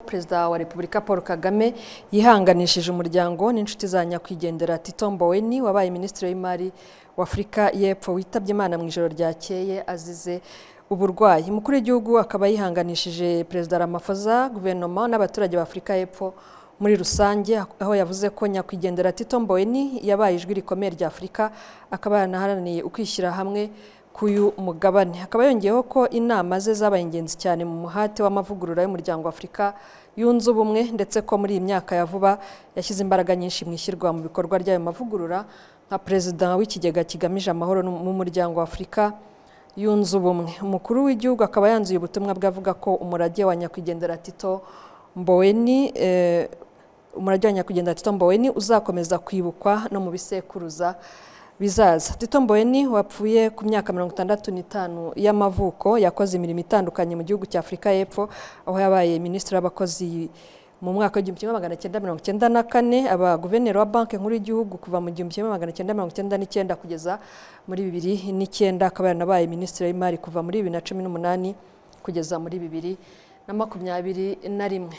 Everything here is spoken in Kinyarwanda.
perezida wa repubulika paul kagame yihanganishije umuryango n'inshuti za nyakwigendera tito mboweni wabaye minisitiri w'imari w'afurika y'epfo witabye imana mu ijoro ryakeye azize uburwayi umukuru w'igihugu akaba yihanganishije perezida ramaphosa guverinoma n'abaturage ba afurika y'epfo muri rusange aho yavuze ko nyakwigendera tito mboweni yabaye ijwi rikomeye rya afurika akaba yaranaharaniye ukwishyira hamwe k'uyu mugabane akaba yongeyeho ko inama ze zabaye ingenzi cyane mu muhate w'amavugurura y'umuryango w'afurika yunze ubumwe ndetse ko muri iyi myaka ya vuba yashyize imbaraga nyinshi mu ishyirwa mu bikorwa ry'ayo mavugurura nka perezida w'ikigega kigamije amahoro mu muryango w'afurika yunze ubumwe umukuru w'igihugu akaba yanzuye ubutumwa bwe avuga ko umurage wa nyakwigendera tito mboweni umurage wa nyakwigendera tito mboweni uzakomeza kwibukwa no mu bisekuruza bizaza tito mboweni wapfuye ku myaka mirongo itandatu n'itanu y'amavuko yakoze imirimo itandukanye mu gihugu cya afurika y'epfo aho yabaye minisitiri w'abakozi mu mwaka w'igihumbi kimwe magana cyenda mirongo icyenda na kane aba guverineri wa banki nkuru y'igihugu kuva mu gihumbi kimwe magana cyenda mirongo icyenda n'icyenda kugeza muri bibiri n'icyenda akaba yaranabaye minisitiri w'imari kuva muri bibiri na cumi n'umunani kugeza muri bibiri na makumyabiri na rimwe